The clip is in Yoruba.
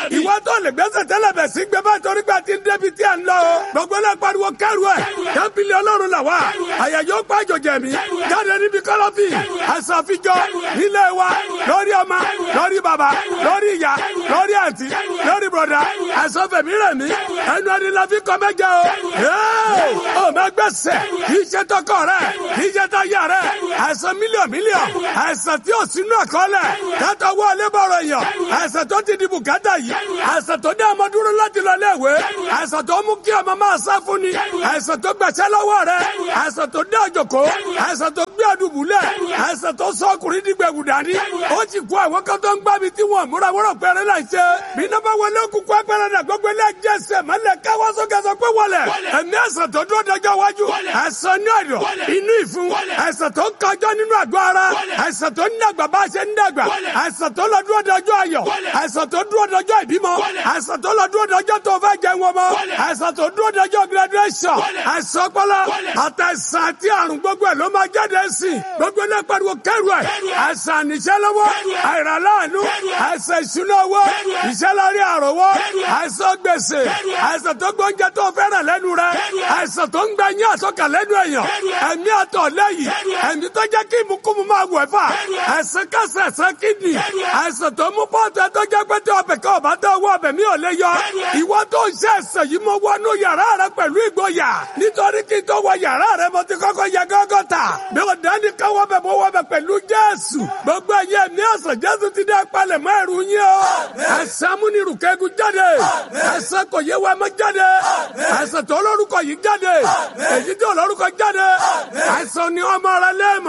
ìwọ tó lè gbẹ́sẹ̀ tẹ́lẹ̀ bẹ̀ sí gbẹ bá torí pé a ti ń débi tí a ń lọ o gbogbo náà pariwo kẹrù ẹ kẹ́pìlì ọlọ́run là wá àyàjọ́ pàjọ jẹ̀mí jáde níbi kọ́lọ́fì àṣàfijọ́ nílé wa lórí ọmọ lórí bàbá lórí ìyá lórí àǹtí lórí bọ̀dá àṣọfẹ̀mí rẹ̀ mí ẹnu ẹni la fi kọ́ mẹ́jẹ o ò mẹ́gbẹ́sẹ̀ kì í ṣe tọkọ rẹ̀ kì í ṣe táyà rẹ̀ àìsàn mílíọ̀n mílíọ̀n àìsàn tí ò sínú àkọọ́lẹ̀ kátó wọlé bọ̀rọ̀ èèyàn àìsàn tó ti di bùkátà yìí àìsàn tó dé ọmọ dúró láti lọ léèwé àìsàn tó mú kí ọmọ máa sá fún ni àìsàn tó gbẹ̀sẹ̀ lọ́wọ́ rẹ̀ àìsàn tó dé ọjọ́kọ́ àìsàn tó gbé ọdúnbùlẹ̀ àìsàn tó sọ ọkùnrin dìgbẹ̀wù dání ó ti kó àwọn kan tó ń gbá mi tí wọ́n múra wọ́rọ̀ pẹ̀rẹ́ náà ṣe bí iná bá wọlé kúkú ẹgbẹ́rẹ́ náà gbogbo ilé jẹ́sẹ̀ mọ́lẹ̀ káwọ́ sókè sọ pé wọlé ẹ̀mí àìsàn tó dúró dọjọ́ wájú àìsàn ní ọ̀dọ̀ inú ìfun àìsàn tó ń kọjọ́ nínú àgọ́ ara àìsàn tó ń dàgbà bá a ṣe ń dàgbà àìsàn tó lọ dúró dọjọ́ ayọ̀ àìsàn tó dúró dọjọ́ ìbímọ àìsàn tó lọ dúró dọjọ́ tó fẹ́ jẹun ọmọ àìsàn tó dúró dọjọ́ graduation àìsàn ọpọlọ àtàìsàn àti àrùn gbogbo ẹ̀ ló máa jáde sí gbogbo náà pariwo kẹrù ẹ̀ àìsàn àníṣẹ́ lọ́wọ́ àìrànláàánú àìsàn ìṣúná owó ìṣẹ́ lórí àròwọ́ àìsàn gbèsè àìsàn tó gbóúnjẹ tó fẹ́ràn lẹ́nu rẹ àìsàn tó ń gbẹ yín àsọkà lẹ́nu èèyàn ẹ̀mí àtọ̀ lẹ́yìn ẹ̀mí tó jẹ́ kí ìmúkúmu máa wẹ̀ fà àìsàn kẹsẹ̀ ẹ̀sán kídìní àìsàn tó mú pọ́ọ̀tù ẹ̀ tó jẹ́ pé tí ọbẹ̀ kan ọ̀bá tó owó ọbẹ̀ mi ò lè yọ ìwọ tó ń ṣe ẹ̀sẹ̀ yìí mo wọnú yàrá rẹ pẹ̀lú ìgboyà nítorí kí n tó wọ yàrá rẹ mo ti kọ́kọ́ yẹ gọ́gọ́ta mi ò dání káwọ́ bẹ̀ mo wọ bẹ̀ pẹ̀lú Jésù gbogbo ẹ̀yẹ mi àṣà Jésù ti dá palẹ̀ mọ́ ẹ̀rù yín o ẹ̀sán múnirù kẹ́gun jáde ẹ̀sán kò yé wa mọ́ jáde ẹ̀sán tó lórúkọ yìí jáde èyí tó lórúkọ jáde ẹ̀sán ni ọmọ rẹ lẹ́ẹ̀mọ́